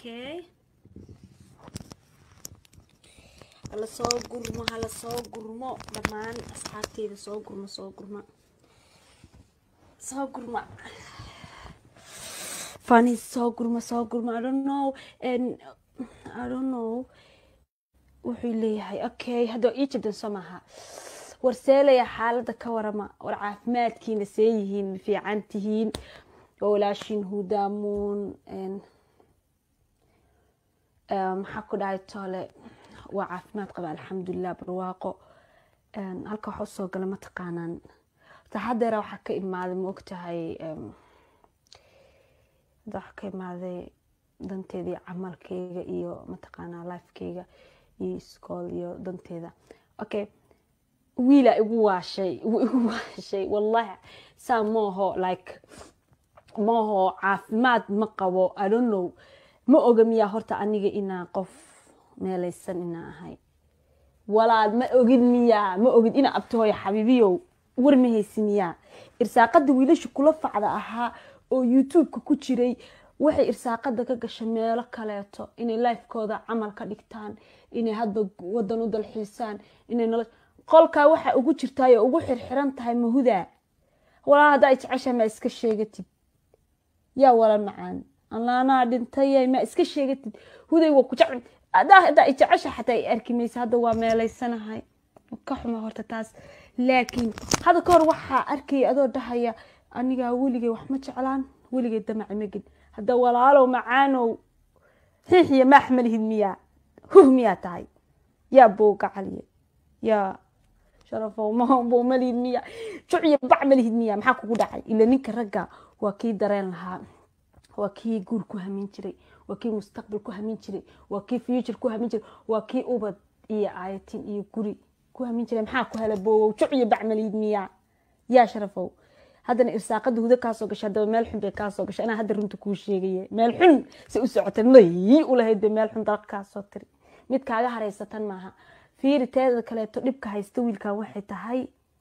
okay hala soo gurmo hala soo gurmo dhammaan asxaabteyda soo gurmo soo gurma soo gurma funny soo gurma soo gurma i don't know and i don't know wuxuu leeyahay okay hadda ii jabdan soo maaha war seelaya xaaladda ka warama war caafimaadkiina see yihiin fiican tihiin waa walaashiin hudaamuun maxaa ku dhahay toole waa caafimaad qaba alxamdulilah barwaaqo halka waxa usoo gala mataqaanaan taxadeera waxaa ka imaaday ma ogtahay waxaa ka imaaday danteeda iyo camalkeyga iyo mataqaanaa lifekeyga iyo iskool iyo danteeda okay wiila igu waashay igu waashay wallahi saa maaho like maaho caafimaad ma qabo i don't know ma oga miyaa horta aniga inaa qof meelaysan inaa ahay walaal ma ogid miyaa ma ogid inaa abtihooyo xabiibiyow war ma haysi miyaa irsaaqada wiilasha kula facda ahaa oo youtube-ka ku jiray waxay irsaaqada ka gashay meelo kaleeto inay lifekooda camal ka dhigtaan inay hadba wadan u dalxiisaan inay nolo qolkaa waxa ugu jirtaay oo ugu xirxiran tahay mahudaa walaa haddaa ay jeceshahay maa iska sheegatid yaa wala macaan allaanaa dhintay maa iska sheegatid huday waa ku jecel haddaa haddaa ay jecesha xataa ay arki maysa hadda waa meelaysanahay ka xuma horta taas laakiin hadda ka hor waxaa arkaya adoo dhahaya anigaa weligay wax ma jeclaan weligay damaci magin hadda walaalow macaanow xiixiya maax malihid miyaa huh miyaa tahay yaa booga caliye yaa sharafow mahombow malihid miya juciya bac malihid miya maxaa kugu dhacay ila ninka ragga waa kii dareen lahaa waa kii guur ku hamin jiray waa kii mustaqbal ku hamin jiray waa kii future ku hamin jiray waa kii ubad iyo aayatin iyo guri ku hamin jiray maxaa ku hela boowow juciya bac malihid miya yaa sharafow haddana irsaaqada huda kaasoo gashay haddaba meel xun bay kaasoo gashay anaa hadda runta kuu sheegaye meel xun se u socotay may ulahayd bay meel xun dalka kaasoo tiri mid kaaga haraysatan maaha fiiri teeda kaleeto dhibka haysta wiilkan waxay tahay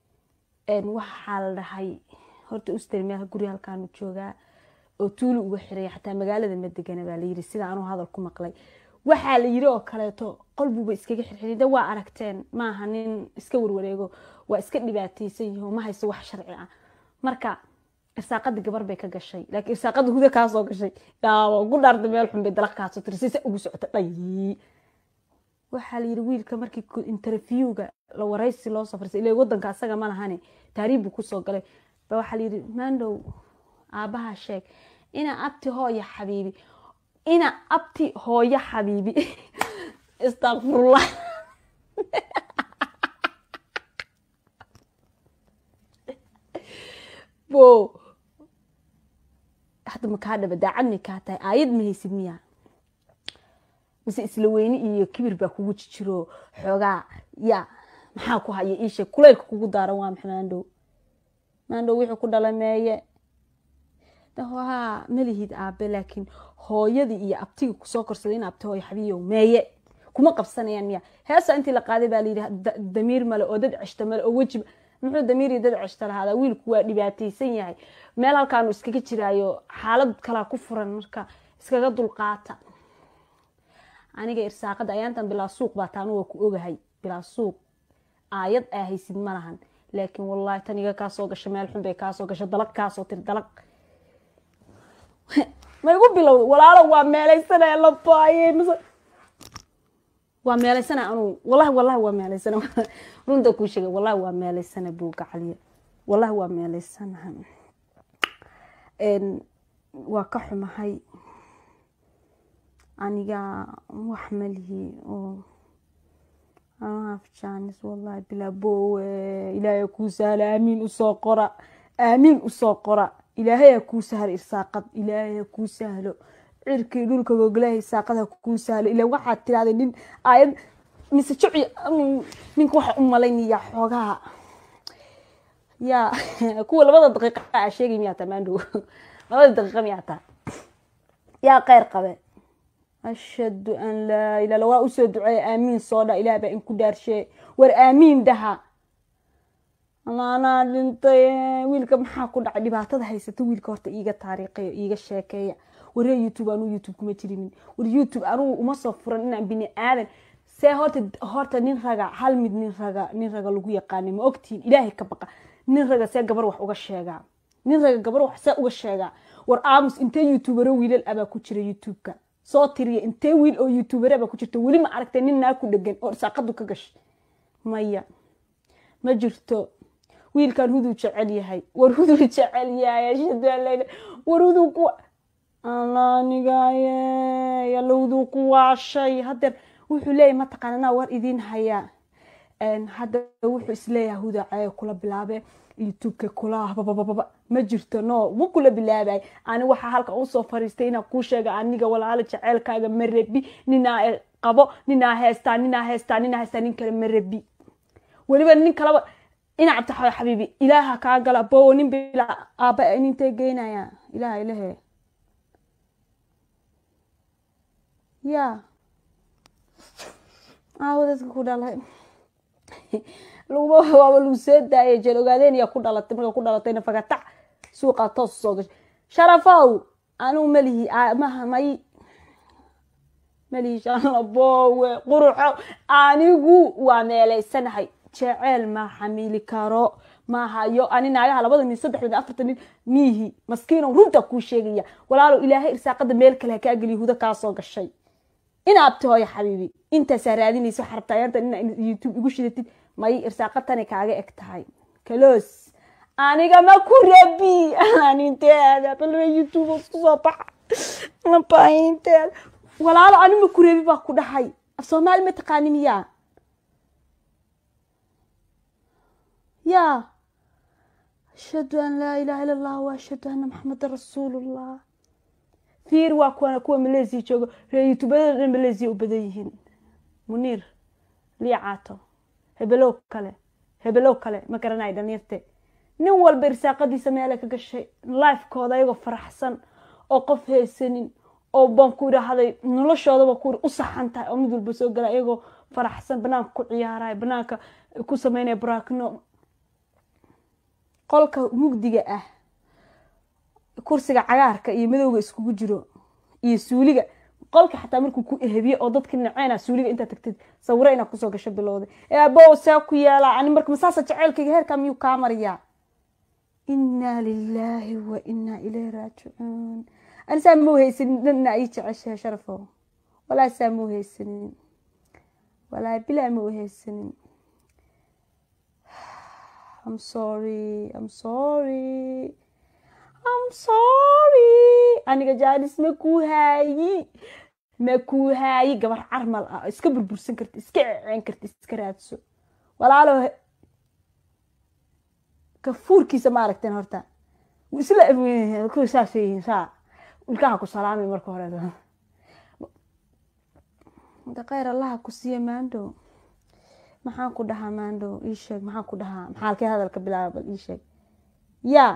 waxaa la dhahay horta ustari meel guri halkaanu joogaa oo tuuli uga xiraya xataa magaalada ma degana baa layiri sida anuu hadal ku maqlay waxaa la yiri oo kaleeto qolbuuba iskaga xirxiray de waa aragteen maaha nin iska warwareego waa iska dhibaataysan yaho ma haysto wax sharci ah marka irsaaqada gabar bay ka gashay laakiin irsaaqada huda kaasoo gashay yaaba ugu dhaarda meel xun bay dalaq kaasoo tiri sisa ugu socota dhayi waxaa la yiri wiilka markii interviewga la waraysi loo soo farsay ilaa wadanka asaga ma lahane taariib buu kusoo galay ba waxaa la yiri maandow aabaha sheeg ina abti hooya xabiibi ina abti hooyo xabiibi istakfirullah bo hadda makaa dhaba daacad may kaa tahay aayad ma haysid miyaa mise isla weyne iyo kibir baa kugu jijiro xoogaa ya maxaa ku haya iisheeg kuleylka kugu daaran waa maxa maandhow maandhow wixii ku dhala meeye ha malihid aabe laakiin hooyadii iyo abtiga kusoo korsaday in abti hooyo xabiyow meeye kuma qabsanayaan miya heesa intii la qaaday baa layidhi damiir male oo dad ceshta male oo weji muxuu damiir iyo dad ceshta lahaadaa wiilku waa dhibaataysan yahay meel halkaanu iskaga jiraayo xaalad kalaa ku furan marka iskaga dulqaata aniga irsaaqada ayaantan bilaa suuq baa taanu waa ku ogahay bilaa suuq aayad aa haysid ma lahan laakiin wallaahi tan iga kaasoo gasha meel xun bay kaasoo gasha dalag kaasoo tiri dalag ma igu bilowda walaalo waa meelaysanaya labaaye mise waa meelaysana anuu wallahi wallahi waa meelaysana runta kuu sheegay wallahi waa meelaysana buuga caliya wallahi waa meelaysanaha waa ka xumahay aniga wax malihi oo afjaanis wallahi bilaa boowe ilaahay kuu sahla aamiin usoo qora aamiin usoo qora ilaahay ha kuu sahlo irsaaqad ilaahay ha kuu sahlo cirkii dhulka gogolaha irsaaqad ha kuu sahlo ila waxaad tirahday nin aayad mise juci ninka waxa u malaynaya xoogaha ya kuwa labada daqiiqa aa sheegay miyaa taa maandhow labada daqiiqa miyaa taa yaa kheyr qabe ashhadu an laa ilaa waa usoo duceeya aamiin soo dha ilaah baa inku dhaarsheey war aamiin dhaha anaa dhintay wiilka maxaa ku dhacay dhibaatada haysata wiilka horta iiga taariikhayo iiga sheekeeya waree youtube anuu youtube kuma jirinin war youtube anugu uma soo furan inaan bini aadan see horta horta nin raga hal mid nin raga nin raga lagu yaqaanay ma ogtihin ilaahay ka baqa nin raga see gabar wax uga sheegaa nin raga gabar wax see uga sheegaa war aamus intee youtubero wiilal abaa ku jira youtube-ka soo tiriya intee wiil oo youtubere abaa ku jirta weli ma aragtay nin naa ku dhegan oo irsaaqadu ka gashay maya ma jirto wiilkan huduu jecel yahay war huduu jecel yahay ashhadu war huduu ku alaanigaye yalla huduu ku waashay hadeer wuxuu leeyahy mataqaana anaa war idiin hayaa hadda wuxuu isleeyahay huda caye kula bilaabe youtubeka kula babababa ma jirto no ma kula bilaabay ani waxaa halka usoo fariistay inaan kuu sheega aniga walaalo jeceelkaaga ma rabi ninaa qabo ninaa heestaa ninaa heestaa ninaa heestaa nin kale ma rabi weliba nin kaleba ina cabdixawe xabiibi ilaaha kaa gala bowo nin bila aaba nintee geynaya ilaha ilahe ya aawo dadka ku dhalay laguma waaba lagu soo daayay jeel ogaadeen yaa ku dhalatay marka ku dhalatayna fagatac suuqaa toos soo gashay sharafow anigu malihi maha may malihi shalabowe quruxo anigu waa meelaysanahay jeceel ma xamili karo ma hayo ani naagaha labada nin saddexda nin afarta nin miihi maskiino runta kuu sheegaya walaalow ilaahay irsaaqada meel kale ha kaa geliya huda kaa soo gashay ina abti hooya xabiibi intaasaa raadinaysa waxaa rabtaa yarta ina youtube igu shidatid may irsaaqatani kaaga eg tahay kalos aniga ma ku rabi aninteeda bal youtube isku soo baxa mabaahinteeda walaalo ani ma ku rabi baa ku dhahay af soomaali ma taqaani miyaa ya ashhadu an laa ilaha illa allah wa ashhadu anna maxameda rasuulullah fiir waa kuwana kuwa malaysia joogo ree youtubada dhan malaysia u badan yihiin muniir liicaato hebelow kale hebelow kale ma garanay dhalinyarte nin walba irsaaqadiisa meela ka gashay lifekooda ayagoo faraxsan oo qof haysanin oo baan ku idhaahday noloshoodaba ku u saxan tahay oo mid walba soo gala ayagoo faraxsan banaanka ku ciyaaraya banaanka ku sameynaya baraakno qolka mugdiga ah kursiga cagaarka iyo madowga iskugu jiro iyo suuliga qolka xataa markuu ku ehebiye oo dadka naceena suuliga intaa tagtid sawiro inaad kusoo gasho bilowday eebow see ku yeelaa ani marka masaasa jaceylkayga heerkaa miyuu kaa mariyaa inaa lilaahi wa inaa ilayhi raajicuun ani saa mau haysanin dhanna ii jeceshahay sharafo walaa saa mau haysanin walaa bilaa mau haysanin I'm sorry I'm sorry I'm sorry aniga jaanis ma kuu haayi ma kuu haayi gabar carmal ah iska burbursan karti iska ceceen karti iska raadso walaalo kafuurkiisa ma aragteen horta isla kuwa saas yihiin saa ilkaha ku salaamay marka hore da kheyr allaha ku siiya maandhow maxaan ku dhahaa maandhow ii sheeg maxaan ku dhahaa maxaa halkee hadalka bilaaba bal ii sheeg yaa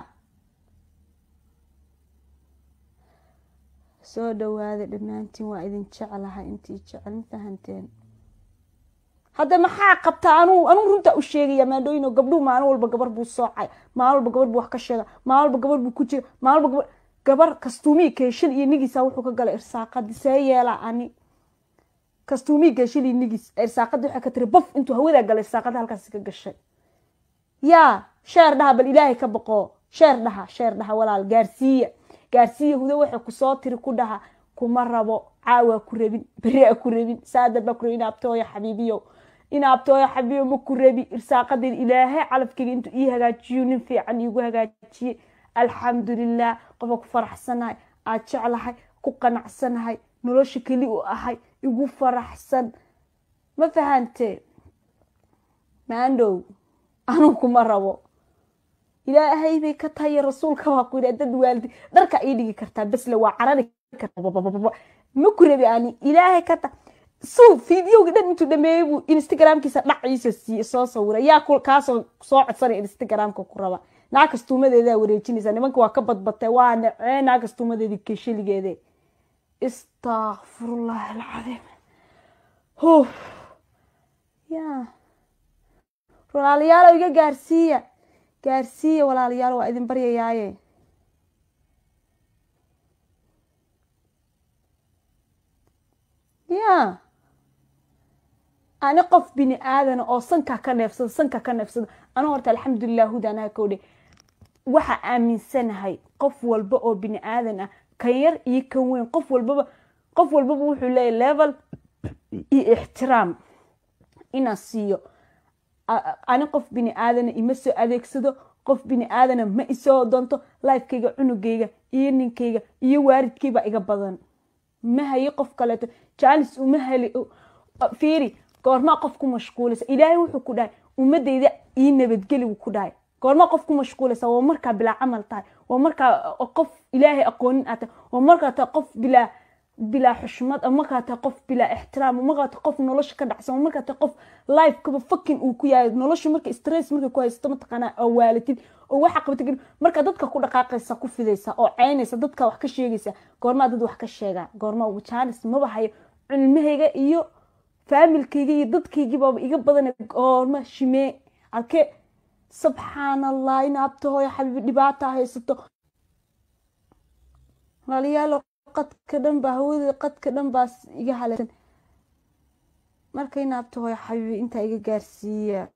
soo dhawaada dhammaantiin waa idin jeclahay intii jecel ma fahanteen hadda maxaa qabtaa anuu anuu runtaa u sheegaya maandhooyin oo gabdhuhu maalin walba gabar buu soocay maalin walba gabar buu wax ka sheega maalin walba gabar buu ku jira maalin walba gabar gabar kastuumii keeshan iyo nigiisa wuxuu ka galay irsaaqadi see yeelaa ani kastuumii keeshan iyo nigis irsaaqadi waxay ka tiri bof intuu hawadaa galay irsaaqada halkaasi ka gashay yaa sheer dhaha bal ilaahay ka baqoo sheer dhaha sheer dhaha walaal gaarsiiya gaarsiiya hudo waxay kusoo tiri ku dhaha kuma rabo caawa ku rabin beri a ku rabin saadar baa ku rabin inaabtooya xabiibiyo inaabtooya xabiibiyo ma ku rabi irsaaqadin ilaahay calafkayga intuu ii hagaajiyo nin fiican iigu hagaajiye alxamdulilah qofa ku faraxsanahay aad jeclahay ku qanacsanahay nolosha keli u ahay igu faraxsan ma fahante maandhow anuu kuma rabo ilaahay bay ka tahay rasuulka waa ku yidhi dad waalidi dharka ii dhigi kartaa besle waa carari kartaa ma ku rabi ani ilaahay ka ta suu fideoga dhan intuu dhameeyey buu instagramkiisa dhaciisa siiye soo sawira yaa kaasoo soo codsanaya instagramka ku raba naa kastuumadeedaa wareejinaysa nimanka waa ka badbatay waa nacee naa kastuumadeedii keshaligeede istakfirullahi alcadiim huf ya walaalayaalo iga gaarsiiya gaarsiiya walaalayaal waa idin baryayaaye ya ani qof bini aadana oo sanka ka neefsada sanka ka neefsada anu horta alxamdulilah hudaanaha kowdhe waxaa aaminsanahay qof walba oo bini aadan ah kan yar iyo kan weyn qof walbaba qof walbaba wuxuu leeyahy level iyo ixtiraam inaan siiyo ani qof bini aadana ima soo adeegsado qof bini aadana ma isoo doonto lifekayga cunugayga iyo ninkayga iyo waaridkaybaa iga badan ma hayo qof kaleeto jaalis uma heli fiiri goormaa qof ku mashquulaysa ilaahay wuxuu ku dhahay ummadayda ii nabadgeli wuu ku dhahay goormaa qof ku mashquulaysa waa markaa bilaa camal tahay waa markaa qof ilaahay aqoonin aad tahay waa markaa tahay qof bilaa bilaa xushmad markaa tahay qof bilaa ixtiraam markaa tahay qof nolosha ka dhacsan markaa tahay qof lifekaba fakin uu ku yahay nolosha marka stress markay ku haysato mataqaanaa oo waalatid oo waxa qabatid markaa dadka ku dhaqaaqaysa ku fidaysa oo ceynaysa dadka wax ka sheegaysa goormaa dad wax ka sheegaa goormaa jaanis maba hayo cilmahayga iyo faamilkayga iyo dadkaygiibaaba iga badan goorma shimee alke subxaan allah in abta hooyo xabiibi dhibaata haysato walaalayaalo qadka dhan baa hawada qadka dhan baa iga halaysan marka in abta hooyo xabiibi intaa iga gaarsiiya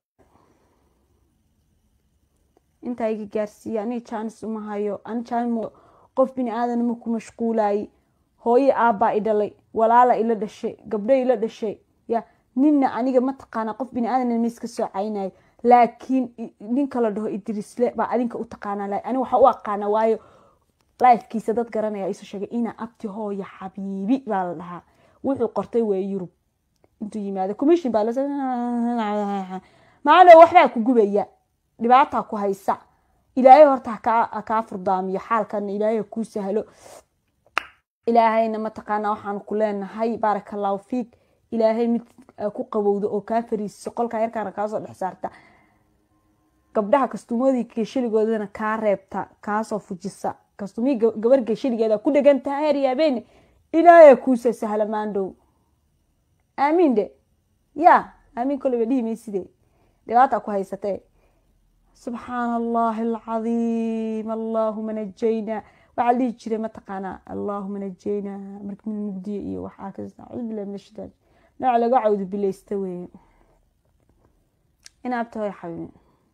intaa iga gaarsiiya aniga jaanis uma hayo ani jaanis qof bini aadan ma ku mashquulaayey hooye aabbaa i dhalay walaala ila dhashay gabdho ila dhashay ya ninna aniga mataqaana qof bini aadan ma iska soo caynayo laakiin ninka la dhaho idrisle baa adinka u taqaanaa ani waxaa u aqaana waayo lifekiisa dad garanaya isu sheegay ina abti hooya xabiibi baa la dhahaa wuxuu qortay waa yurub intuu yimaado commission baa maalo waxbaa ku gubaya dhibaataa ku haysa ilaahay horta hakaa furdaamiyo xaalkana ilaahay kuu sahlo ilaahayna mataqaana waxaan ku leenahay baaraka allahu fiik ilaahay mid ku qabowda oo kaa fariisiso qolkaa yarkaana kaasoo dhex saarta gabdhaha kastuumadii geeshaligoodana kaa reebta kaasoo fujisa kastumii gabar geeshaligeeda ku dhegantaha heryaabeen ilaahay kuusoo sahla maandhow aamiin de ya aamiin koleba dhihi mayside dhibaataa ku haysatee subxaana allahi alcadiim allaahuma najayna waxaa dhihi jiray mataqaanaa allaahuma najayna marka mid mugdiya iyo waxaa kasta acuudu billahi min ashaitaan nooc laga cawdu bilaysta weeye inaabta hoy xabiibin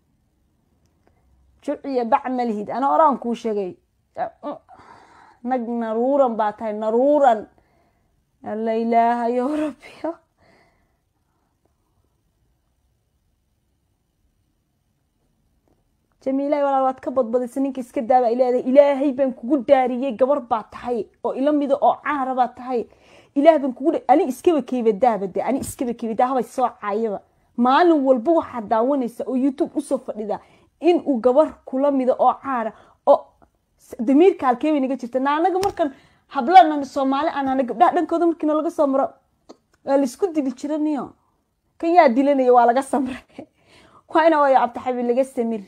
juciya bac malihid ana oraan kuu sheegay nag naruuran baa tahay naruuran alla ilaahayo rabbiyo jamiilahay walaal waad ka badbadisa ninka iska daaba ileedahay ilaahay baan kugu daariyey gabar baa tahay oo ila mida oo caara baa tahay ilaah baan kugu ani iskaba keybadaaba de ani iskaba keybada habay soo caayaba maalin walba waxaad daawanaysa oo youtube usoo fadhida in uu gabar kula mida oo caara oo damiirka halkeebay naga jirta naanaga markan hablanan soomaali aan gabdhaha dhankooda markiina laga soo maro waa laisku dili jiraniyo kan yaa dilanaya waa laga samray waa ina wayo cabdixabi laga samir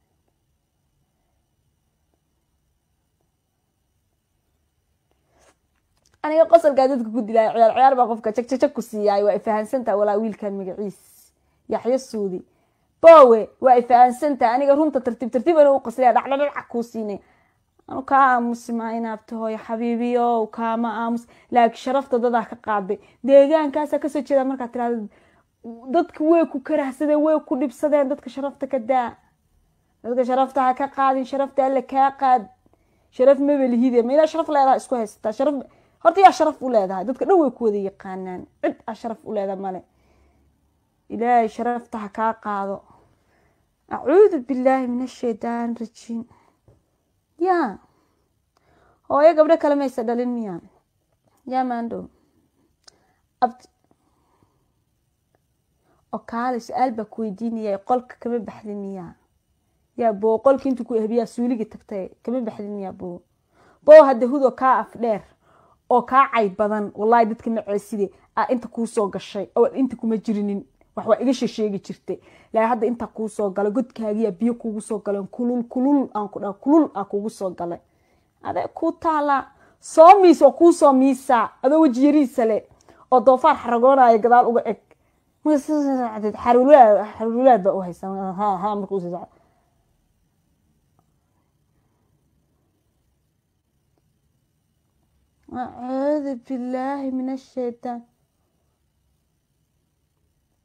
aniga qosolkaa dadka ku dilaayo ciyaar ciyaar baa qofka jagjajag ku siiyaay waa ifahansantaha walaa wiilkan magaciis yaxyo suudi bowe waa ifahansantaha aniga runta tartiib tartiib ana u qaslaya dhacdhadhaca kuu siinay anu kaa aamusi maa inaabta hooyo xabiibiyo kaama aamus laakiin sharafta dadaa ka qaaday deegaankaasaa kasoo jeeda markaa tirahda dadka way ku karahsadeen way ku dhibsadeen dadka sharafta ka daa dadka sharafta ha ka qaadin sharafta alle kaa qaad sharaf mabelihide ma ilaa sharaf leedaha isku haysataa sharaf horta yaa sharaf u leedahay dadka dhan way ku wada yaqaanaan cid a sharaf u leedaha male ilaahay sharafta ha kaa qaado acuudu billaahi min ashaytaan rajiim ya hooyo gabdho kale maysa dhalin miya ya maandhow oo kaale su-aal baa ku weydiinaya qolka kama baxdin miya yaa boo qolka intuu ku ehbiyaa suuliga tagtay kama baxdin miya boo boo hadda hudoo kaa af dheer oo kaa cayb badan wallahi dadka maceeside a inta kuusoo gashay oo inta kuma jirinin wax waa iga shesheegi jirtay laa hadda intaa kuusoo galay godkaagiyaa biyo kuugu soo galeen kulul kulul aan ku dhaa kulul aa kuugu soo galay adee kuu taalaa soo miis oo kuusoo miisaa adoo weji yariisa le oo doofaar xaragoonaya gadaal uga eg xaruulaad baa u haysa markuus acuudu billaahi min ashaytaan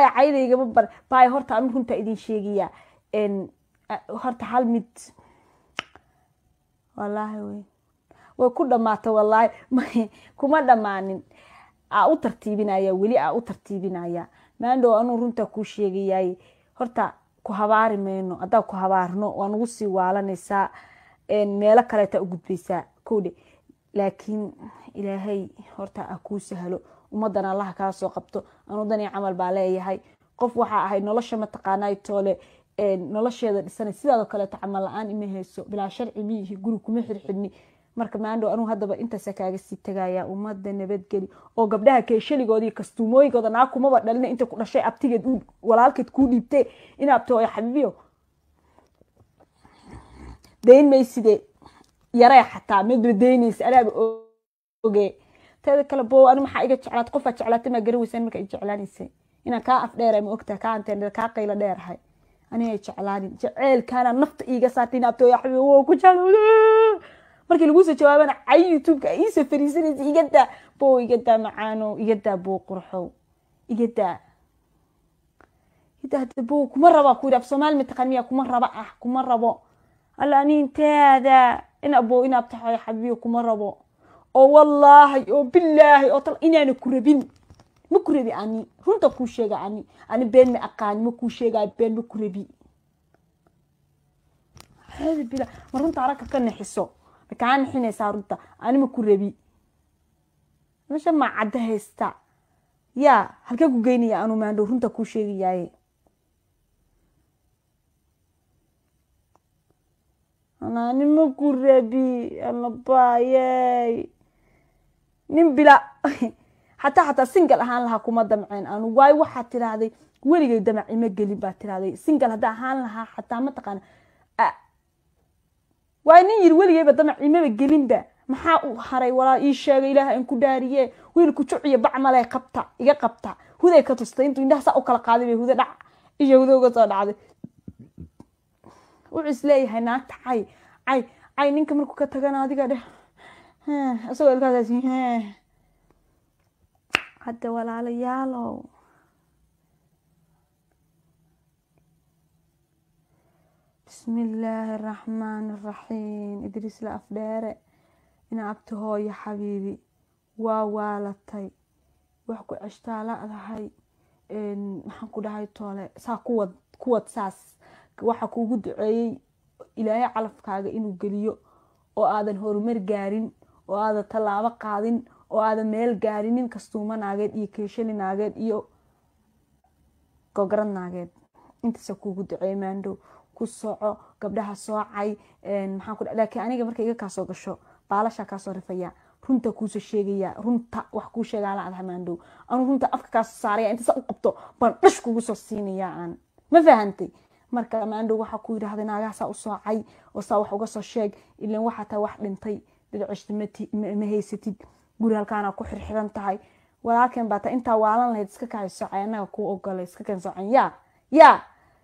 baaya caydaygama bar baaya horta anu runtaa idin sheegayaa horta hal mid wallaahi wey way ku dhamaata wallaahi kuma dhammaanin aa u tartiibinaya weli aa u tartiibinaya maandhow anuu runtaa kuu sheegayaay horta ku habaari mayno haddaa ku habaarno waa nagu sii waalanaysaa meelo kaleeta u gudbaysaa kowdhe laakiin ilaahay horta a kuu sahlo ummadan allaha kaa soo qabto anuu danii camal baa leeyahay qof waxaa ahay nolosha mataqaanay toole nolosheeda dhisanay sidaadoo kaleeto camal la-aan ima hayso bilaa sharci miyihi guri kuma xirxidni marka maandhow anuu haddaba intaasa kaaga sii tagaya ummadda nabadgeli oo gabdhaha keeshaligoodii kastuumooyinkooda naa kumaba dhalina inta ku dhashay abtigeed walaalkeed kuu dhiibtee ina abtooyo xabiibiyo dayn mayside yaree xataa midba daynaysa anaaba oge teeda kale bo ani maxaa iga jeclaat qofaa jeclaatay maa garaweysaan marka i jeclaanaysay inaan kaa afdheera ma ogtaa kaa anteen kaa qaylo dheerahay aniga jeclaanin jeceelkaana nafta iiga saartay ina abtooyo xabiibi waa ku jeclawda markii lagusoo jawaabana cay youtubeka iisoo fariisanaysa igadaa bo igadaa macaano igadaa bo qurxow igadaa igadaa bo kuma raba ku yidhi af soomaali mataqaan miya kuma raba ah kuma rabo alla ani inteeda in abo in abtaxoy xabiiyo kuma rabo oo wallaahi oo bilaahi oo tal inaana ku rabin ma ku rabi ani runta kuu sheega ani ani been ma aqaani ma kuu sheegaa been ma ku rabi bila ma runta aragka ka naxiso kaa nixinaysaa runta anima ku rabi mesha maa cadda haysta yaa halkee ku geynaya anu maandhow runta kuu sheegayaaye ananima ku rabi anabaayey nin bila xataa xataa singal ahaan lahaa kuma damceen anu waayo waxaad tiraahday weligay damac ima gelin baad tiraahday singal haddaa ahaan lahaa xataa mataqaana waa nin yiri weligeyba damac imaba gelinba maxaa u haray walaa ii sheegay ilaaha in ku dhaariye wiilku juciyo bacmale qabta iga qabta huday ka tustay intuu indhaha saa u kala qaaday bay huda dhac isha huda uga soo dhacday wuxuu is leeyahay naagta cay cay cay ninka markuu ka tagana adiga dheh isagoo ilkaas hadda walaalayaalow bismi illaahi araxmaani araxiim idriis la afdheere ina abti hooyo xabiibi waa waalatay wax ku ceshtaa la-dahay maxaan ku dhahay toole saa kuwad kuwad saas waxa kuugu duceeyey ilaahay calafkaaga inuu geliyo oo aadan horumar gaarin oo aadan tallaabo qaadin oo aadan meel gaarin nin kastuuma naageed iyo keeshali naageed iyo gograd naageed intaasa kuugu duceeyey maandhow ku soco gabdhaha soocay maxaan ku laakiin aniga marka iga kaasoo gasho baalashaa kaasoo rifaya runta kuusoo sheegaya runta wax kuu sheegaa la adaha maandhow anu runta afka kaasoo saaraya inta saa u qabto baan dhash kugu soo siinaya aan ma fahantay marka maandhow waxaa ku yidhaahday naagaha saa u soocay oo saa wax uga soo sheeg ilan waxaa tahay wax dhintay dhidcishta ma haysatid guri halkaana ku xirxiran tahay walaalkeen baa tahay intaa waalan lahayd iska kahay soocay annaga kuu ogolay iska keen soocan yaa yaa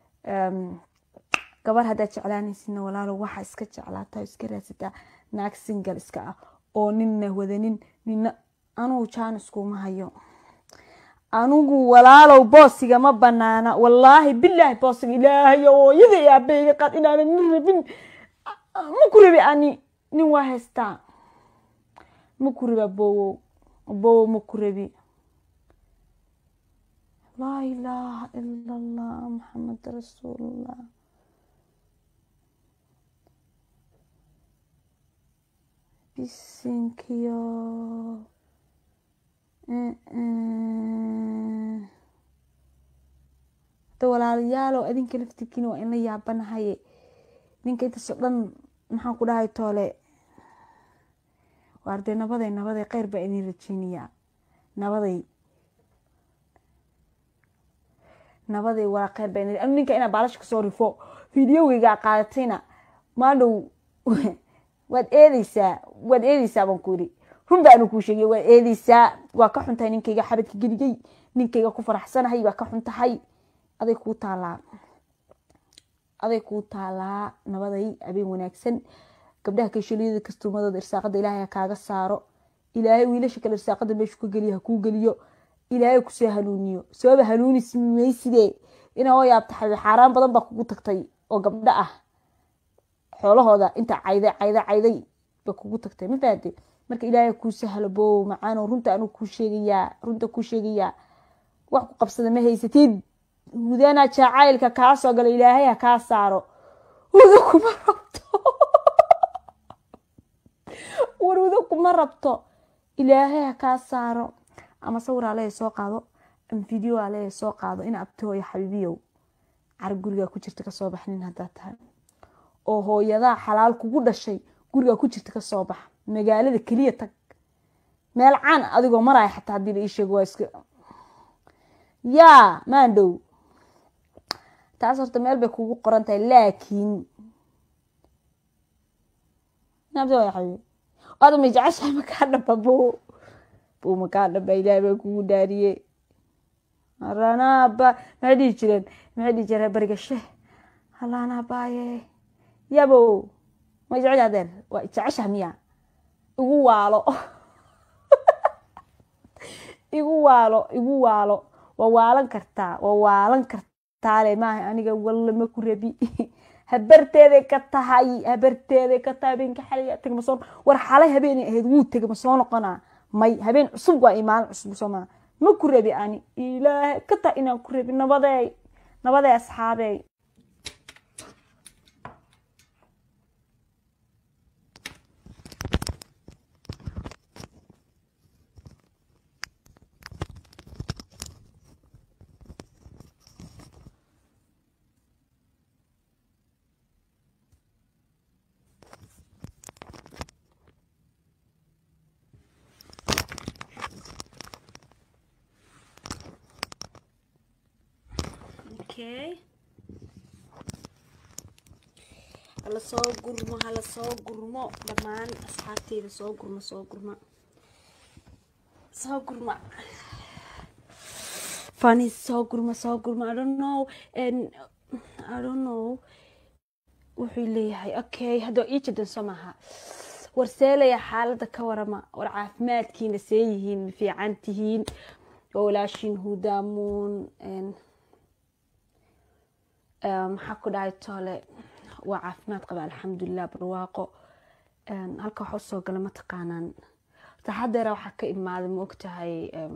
gabar haddaad jeclaanaysidna walaalo waxaa iska jeclaata iska raadsataa naag singal iska ah oo ninna wadanin nina anugu jaaniskuuma hayo anigu walaalow boosiga ma banaana wallaahi bilaahi boosiga ilaahay ooyada i aabeyga qaad inaana nin rabin ma ku rabi ani nin waa haystaa ma ku rabi abowow abowow ma ku rabi laa ilaaha ila allah maxamed rasuulullah bisinkiyo da walaalayaalow adinka laftirkiina waa in la yaabanahaye ninka intaasoo dhan maxaan ku dhahay toole waar dee nabaday nabaday kheyr baa idin rajeynayaa nabaday nabaday waa kheyr baa idin ninka inaa baalasha kasoo rifo fideoweygaa qaadatayna maadhow waad eedeysaa waad eedeysaa baan ku yidhi run baanu kuu sheegay waad eedeysaa waa ka xuntahay ninkayga xabadka geliyey ninkayga ku faraxsanahay waa ka xuntahay aday kuu taalaa aday kuu taalaa nabaday habeen wanaagsan gabdhaha kayshaliyada kastuumadooda irsaaqada ilaahay ha kaaga saaro ilaahay wiilasha kale irsaaqada meeshu ka geliyo ha kuu geliyo ilaahay kusoo hanuuniyo sababa hanuunis mayside inaa oo yaabta xaaraan badan baa kugu tagtay oo gabdho ah xoolahooda inta cayday cayday cayday ba kugu tagtay ma fahamte marka ilaahay kuu sahlo bow macaano runta anuu kuu sheegayaa runta kuu sheegayaa wax ku qabsada ma haysatid hudana jacaylka kaa soo gala ilaahay ha kaa saaro hudo kuma rabto war hudo kuma rabto ilaahay ha kaa saaro ama sawir alehe soo qaado ama video alehe soo qaado in abtihooyo xabiibiyow car gurigaa ku jirta kasoo bax nin haddaa tahay oo hooyadaa xalaal kugu dhashay gurigaa ku jirta kasoo bax magaalada keliya tag meel caan adigoo maraya xataa haddii la ii sheego waa iska yaa maandhow taas horta meel bay kugu qoran tahay laakiin ada ma jeceshahay makaa dhaba bo bo makaa dhaba ilaah baa kugu dhaariye aranaba maxay dhihi jireen maxay dhihi jireen bariga sheh halaana baaye yabo ma jecel adeer waa jeceshaha miya igu waalo igu waalo igu waalo waa waalan kartaa waa waalan kartaale maaha aniga walla ma ku rabi habarteeday ka tahay habarteeday ka tahay habeenka xaliga tegma soo war xalay habeenay ahayd wuu tegma soo noqonaa may habeen cusub waa imaalin cusub soo maa ma ku rabi ani ilaahay ka tahay inaan ku rabi nabadeey nabadeey asxaabeey hala soo gurmo hala soo gurmo dhammaan asxaabteyda soo gurmo soo gurma soo gurma fani soo gurma soo gurma i don't know and i don't know wuxuu leeyahay okay hadda ii jadan soo maaha war seelaya xaalada ka warama war caafimaadkiina see yihiin ma fiican tihiin waa walaashiin hudaamuun maxaa ku dhahay toole waa caafimaad qaba alxamdulilah barwaaqo halka waxa usoo gala mataqaanaan taxadeera waxaa ka imaaday ma ogtahay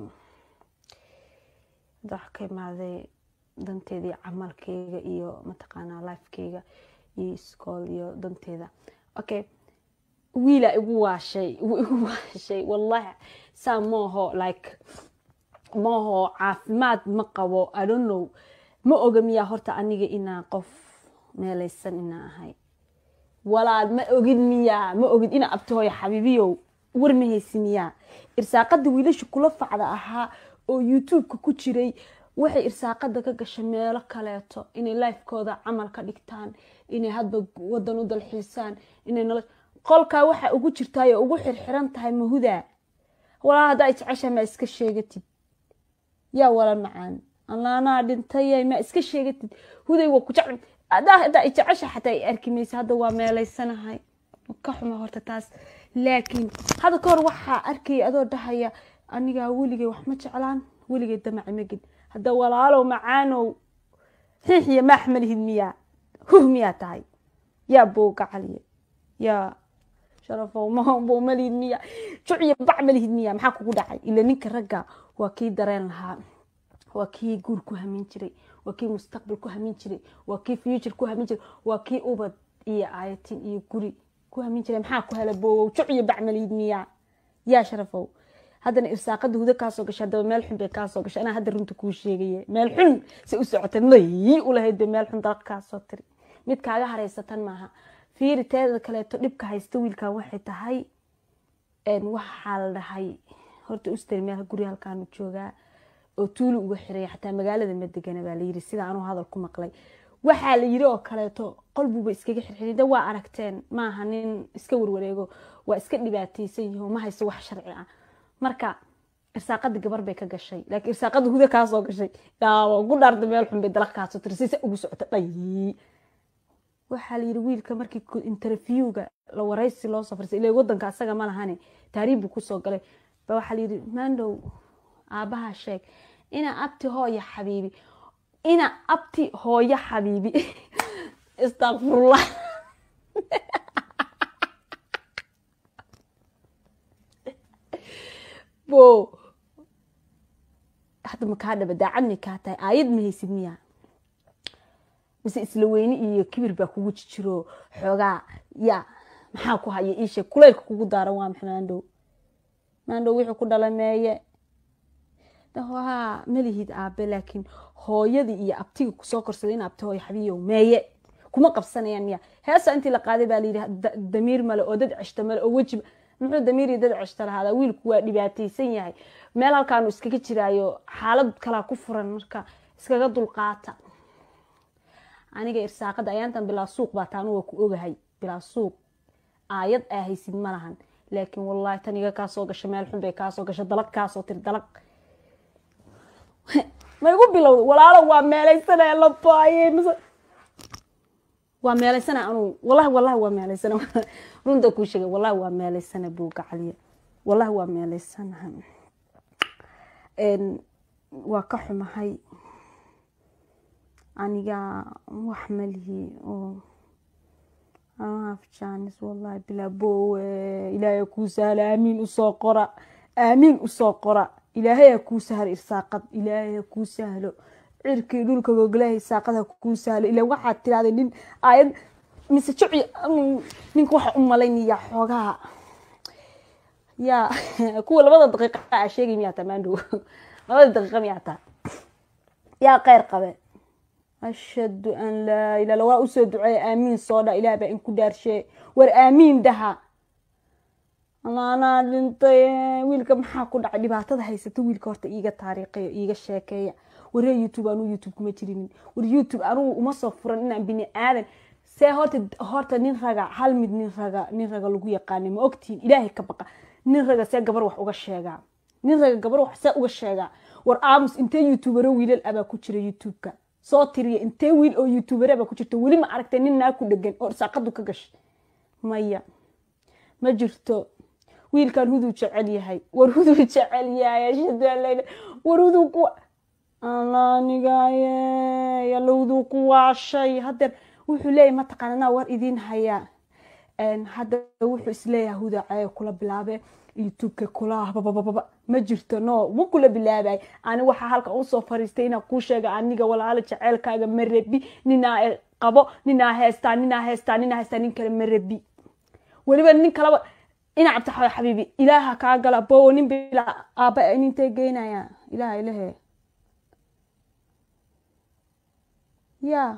waxaa ka imaaday danteedii camalkeyga iyo mataqaanaa lifekeyga iyo iskool iyo danteeda okay wiila igu waashay igu waashay wallahi saa maaho like maaho caafimaad ma qabo i don't know ma oga miyaa horta aniga inaa qof meelaysan inaa ahay walaal ma ogin miyaa ma ogin inaa abtihooyo xabiibiyow war ma haysi miyaa irsaaqada wiilasha kula facda ahaa oo youtube-ka ku jiray waxay irsaaqada ka gashay meelo kaleeto inay lifekooda camal ka dhigtaan inay hadba wadan u dalxiisaan inay nolo qolkaa waxa ugu jirtaay oo ugu xirxiran tahay mahudaa walaal haddaa jecesha ma iska sheegatid yaa wala macaan allaanaa dhintay ma iska sheegatid huday waa ku jecel haddaa jecesha xataa ay arki maysa hadda waa meelaysanahay ka xuma horta taas laakiin hadda ka hor waxaa arkaya adoo dhahaya anigaa weligay wax ma jeclaan weligay damaci ma gelin hadda walaalow macaanow xiixiya maax ma lihid miyaa huh miyaa tahay yaa booga caliya yaa sharafow mahombow ma lihid miya juciya bac ma lihid miya maxaa kugu dhacay ila ninka ragga waa kii dareen lahaa waa kii guur ku hamin jiray waa kii mustaqbal ku hamin jiray waa kii future ku hamin jiray waa kii ubad iyo aayatin iyo guri ku hamin jiray maxaa ku hela boowow juc iyo bacmalid miyaa yaa sharafow haddana irsaaqada hudo kaasoo gashay haddaba meel xun bay kaasoo gashay anaa hadda runta kuu sheegaya meel xun se u socotay mayi ulahayd bay meel xun dalaq kaasoo tiri mid kaaga hareysatan maaha fiiri teeda kaleeto dhibka haysta wiilkan waxay tahay waxaa la dhahay horta ustari meel guri halkaanu joogaa oo tuuli uga xiraya xataa magaalada ma degana baa layiri sida anuu hadal ku maqlay waxaa la yiri oo kaleeto qolbuuba iskaga xirxiray de waa aragteen maaha nin iska warwareego waa iska dhibaateysan yaho ma hayso wax sharci ah marka irsaaqada gabar bay ka gashay laakiin irsaaqada huda kaasoo gashay ugu dhaarda meel xun bay dalaq kaasoo tiri sise ugu socota dhayi waxaa la yiri wiilka markii interviewga la waraysi loo soo farsay ilaa wadanka asaga ma lahane taariib buu kusoo galay ba waxaa la yiri mandow aabaha sheeg ina abti hooya xabiibi ina abti hooyo xabiibi istakfirullah bo hadda makaa dhaba daacadni kaa tahay aayad ma haysid miya mise isla weyne iyo kibir baa kugu jijiro xoogaa ya maxaa ku haya iisheeg kuleylka kugu daaran waa maxa maandhow maandhow wixii ku dhala meeye ha malihid aabe laakiin hooyadii iyo abtiga kusoo korsaday in abti hooyo xabiiyow meeye kuma qabsanayaan miya heesa intii la qaaday baa layidhi damiir male oo dad ceshta male oo wejiba muxuu damiir iyo dad ceshta lahaadaa wiilku waa dhibaataysan yahay meel halkaanu iskaga jiraayo xaalad kalaa ku furan marka iskaga dulqaata aniga irsaaqada ayaantan bilaa suuq baa taanu waa ku ogahay bilaa suuq aayad aa haysid ma lahan laakiin wallahi tan iga kaasoo gasha meel xun bay kaasoo gasha dalag kaasoo tiri dalag ma igu bilowda walaalo waa meelaysana la baaye mise waa meelaysana anuu wallahi wallahi waa meelaysana runta kuu sheegay wallahi waa meelaysana buuga caliya wallahi waa meelaysanaha waa ka xumahay aniga wax malihi oo afjaanis wallahi bilaa boowe ilaahay kuu sahla aamiin usoo qora aamiin usoo qora ilaahay ha kuu sahlo irsaaqad ilaahay ha kuu sahlo cirkii dhulka gogolaha irsaaqad ha kuu sahlo ila waxaad tirahday nin aayad mise juci ninka waxa u malaynaya xoogaha ya kuwa labada daqiiqa a sheegay miyaa taa maandhow labada daqiiqa miyaa taa yaa kheyr qabe ashhadu an laa ilaa waa usoo duceeya aamiin soo dha ilaah baa in ku dhaarshe war aamiin dhaha anaa dhintay wiilka maxaa ku dhacay dhibaatada haysata wiilka horta iiga taariikheyo iiga sheekeeya waree youtube anuu youtube kuma jirinin war youtube anugu uma soo furan inaan bini aadan see horta horta nin raga hal mid nin raga nin raga lagu yaqaana ma ogtihin ilaahay ka baqa nin raga see gabar wax uga sheegaa nin raga gabar wax see uga sheegaa war aamus intee youtubero wiilal abaa ku jira youtubeka soo tiriya intee wiil oo youtubere baa ku jirta weli ma aragtay nin naa ku dhegan oo irsaaqadu ka gashay maya ma jirto wiilkan huduu jecel yahay war huduu jecel yahay ashhadu an laa war huduu ku anigaye yalla huduu ku waashay hadeer wuxuu leeyahay mataqaana anaa war idiin hayaa hadda wuxuu isleeyahay huda cee kula bilaabe youtubeka kula babababa ma jirto no ma kula bilaabay ani waxaa halkan usoo fariistay inaan kuu sheega aniga walaalo jeceelkaaga ma rabi ninaa qabo ninaa heestaa ninaa heestaa ninaa heestaa nin kale ma rabi weliba nin kaleba ina cabdi xabiibi ilaaha kaa gala bowo nin bila aaba nintay geynaya ilaha ilahe ya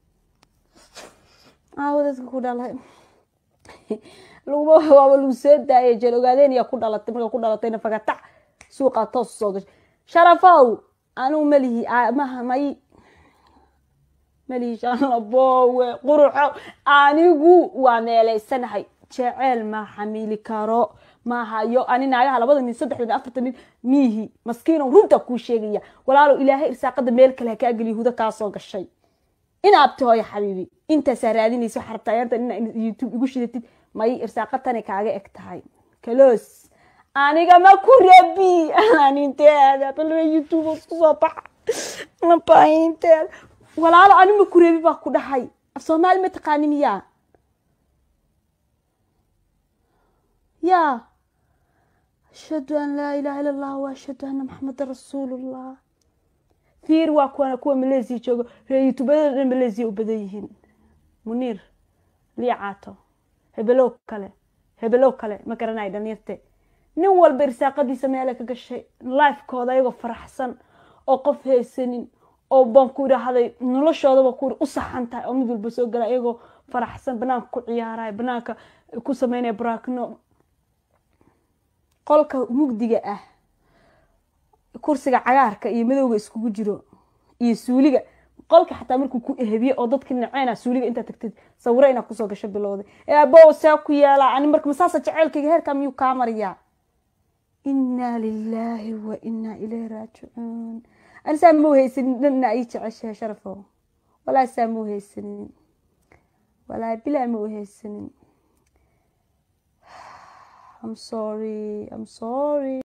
aawo dadka ku dhalay laguma waaba lagu soo daayay jeel ogaadeen yaa ku dhalatay marka ku dhalatayna fagatac suuqaa toos soo gashay sharafow anigu malihi maha may malihi shalabowe quruxo anigu waa meelaysanahay jeceel ma xamili karo ma hayo ani naagaha labada nin saddexda nin afarta nin miihi maskiino runta kuu sheegaya walaalow ilaahay irsaaqada meel kale ha kaa geliya huda kaa soo gashay ina abti hooyo xabiibi intaasaa raadinaysa waxaa rabtaa yaanta ina youtube igu shidatid may irsaaqatani kaaga eg tahay kalos aniga ma ku rabi aninteeda bal youtube isku soo baxa nabainteeda walaalo ani ma ku rabi baa ku dhahay af soomaali ma taqaani miyaa ya ashhadu an laa ilaha illa allah wa ashhadu anna maxameda rasuulullah fiir waa kuwana kuwa malaysia joogo ree youtubada dhan malaysia u badan yihiin muniir lii caato hebelow kale hebelow kale ma garanay dhalinyarte nin walba irsaaqadiisa meela ka gashay lifekooda ayagoo faraxsan oo qof haysanin oo baan ku idhaahday noloshoodaba ku u saxan tahay oo mid walba soo gala ayagoo faraxsan banaanka ku ciyaaraya banaanka ku sameynaya baraakno qolka mugdiga ah kursiga cagaarka iyo madowga iskugu jiro iyo suuliga qolka xataa markuu ku ehebiye oo dadka naceyna suuliga intaa tagtid sawiro inaa kusoo gasho bilowday ee abow saa ku yaala ani marka masaasa jaceylkayga heerkaa miyuu kaa mariyaa inaa lilaahi wa inaa ilayhi raajicuun ani saa mau haysanin dhanna ii jeceshahay sharafo walaa saa mau haysanin walaa bilaa mau haysanin I'm sorry I'm sorry